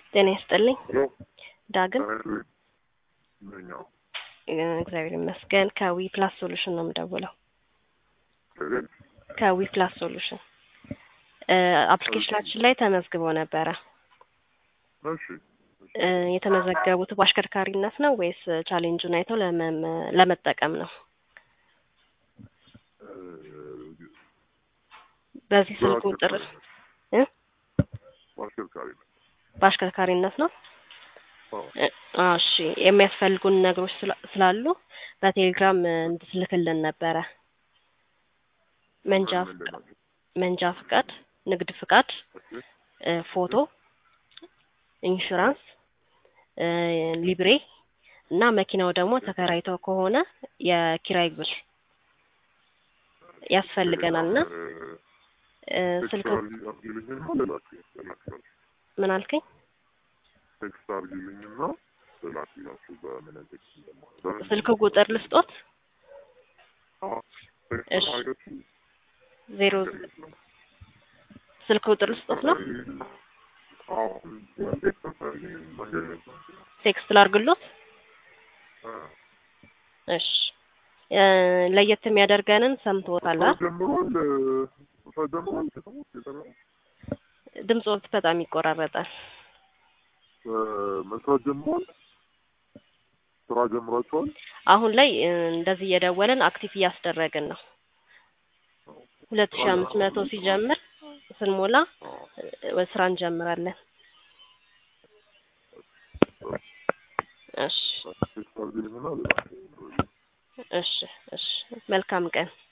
ጤና ይስጥልኝ ሄሎ ዳግም ምንኛው እግዚአብሔር ይመስገን ከዊ ፕላስ ሶሉሽን ነው የምደውለው ከቤት ከዊ ፕላስ ሶሉሽን አፕሊኬሽናችን ላይ ተመዝግበው ነበረ እሺ እ የተመዘገቡት በአሽከርካሪነት ነው ወይስ ቻሌንጁን አይተው ለመ- ለመጠቀም ነው እ በዚህ ስልክ ቁጥር እ በአሽከርካሪ ነው በአሽከርካሪነት ነው አዎ እ እሺ የሚያስፈልጉን ነገሮች ስላ- ስላሉ በቴሌግራም እ እንድትልክልን ነበረ መንጃ ምንድን ፍቃድ ናቸው? መንጃ ፍቃድ ንግድ ፍቃድ እሺ እ ፎቶ ኢንሹራንስ እ ሊብሬ እና መኪናው ደግሞ ተከራይተው ከሆነ የኪራይ ብር ያስፈልገናል እና እ ስልክ ቴክስት አድርጊልኝና ልላክ- ልላክላችሁ ምን አልከኝ ቴክስት አድርጊልኝና ልላክላችሁ በምን ቴክስት እንደማለት በምን ስልክ ቁጥር ልስጦት አዎ ቴክስት እሺ። አድርጋችሁ ዜሮ ስልክ ቁጥር ልስጦት ነው አዎ ቴክስት አድርጊልኝ መንገድ ላይ ቴክስት ላርግሎት እ እሺ እ ለየት የሚያደርገንን ሰምቶታል አ? ጀምሯል እ ጀምሯል ከተሞች የጠራ ድምጾት በጣም ይቆራረጣል እ መስራት ጀምሯል ስራ ጀምራችኋል አሁን ላይ እ እንደዚህ እየደወልን አክቲቭ እያስደረግን ነው ሁለት ሺ አምስት መቶ ሲጀምር ስንሞላ እ ስራ እንጀምራለን እሺ ቴክስት አድርጊልኝና ልላክ እሺ እሺ መልካም ቀን